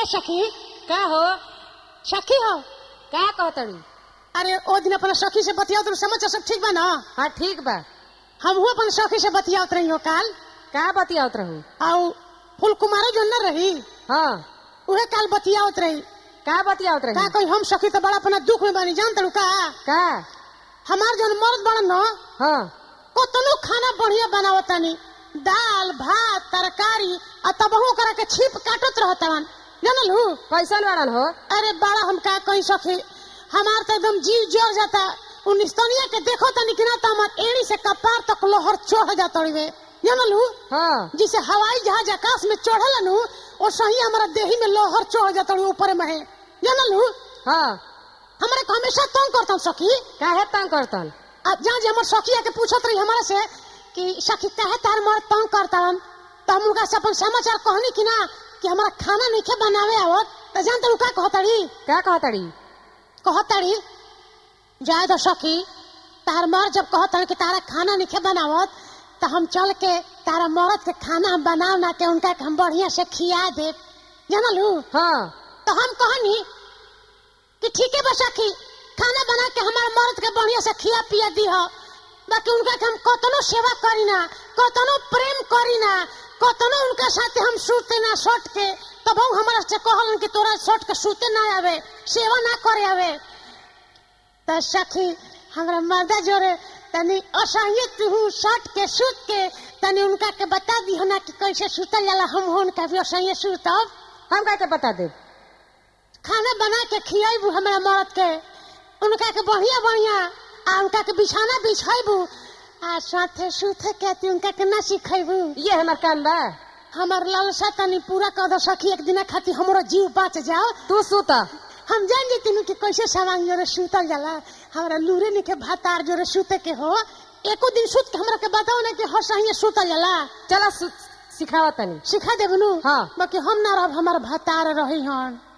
ए सखी का हो सखी हो का कहतड़ी अरे ओ दिन अपना सखी से बतियाओ तुम समझ सब ठीक बा ना हाँ ठीक बा हमहू अपन सखी से बतियावत रही हो काल का बतियावत रहू आउ फूल कुमारी जो न रही हाँ उहे काल बतियावत रही का बतियावत का रही कोई हम सखी तो बड़ा अपना दुख में बानी जान तड़ू का का हमार जौन मर्द बड़ा न हाँ कतनो खाना बढ़िया बनावतानी दाल भात तरकारी आ तबहू करा के छिप काटत रहतवन जानल हूँ कैसन वाड़न हो अरे बड़ा हम का कहीं सखी हमार तो एकदम जीव जर जाता उन्नीस तनिया के देखो तनी कि ना तो हमार एड़ी से कपार तक लोहर चढ़ जाता रे जानल हूँ हाँ जिसे हवाई जहाज आकाश में चढ़ल नु वो सही हमारा देही में लोहर चढ़ जाता रे ऊपर में है जानल हूँ हाँ हमारे को हमेशा तंग करता सखी काहे तंग करतन अब जहाँ जे हमार सखी आके पूछत रही हमारे से कि सखी काहे तार मर तंग करता तो हम उनका से अपन समाचार कहनी कि ना कि हमारा खाना नहीं खे बनावे आवत तो जानते हो का कहतड़ी का कहतड़ी कहतड़ी जाए तो सखी तार मर जब कहतड़ी कि तारा खाना नहीं खे बनावत तो हम चल के तारा मरद के खाना हम बनाव ना के उनका के हम बढ़िया से खिया दे जानलू हाँ तो हम कहनी कि ठीक है बा सखी खाना बना के हमारे मर्द के बढ़िया से खिया पिया दी हो बाकी उनका के हम कतनो सेवा करी ना कतनो प्रेम करी ना कतनो उनका साथे हम सूते ना सट के तब वो हमारा से कहलन कि तोरा सट के सूते ना आवे सेवा ना करे आवे तो सखी हमरा मर्दा जोरे तनी असहिय तू सट के सूत के तनी उनका के बता दी हो ना कि कैसे सूतल जाला हम उनका भी असहिय सूतब हम का के बता दे खाना बना के खियाबू हमरा मर्द के उनका के बढ़िया बढ़िया आ उनका के बिछाना बिछाबू आ साथे सुथे के ती उनका के ना सिखेबू ये हमार काम बा हमर लालसा तनी पूरा कर दो सखी एक दिन खातिर हमरो जीव बच जाओ तू सूत हम जान जती कि कैसे सवांग जोरे सुतल जाला हमरा लूरे ने के भातार जोरे सुते के हो एको दिन सुत के हमरा के बताओ ना कि हर सही सुतल जाला चला सिखावा तनी सिखा देबनु हाँ। बाकी हम ना रहब हमार भातार रही हन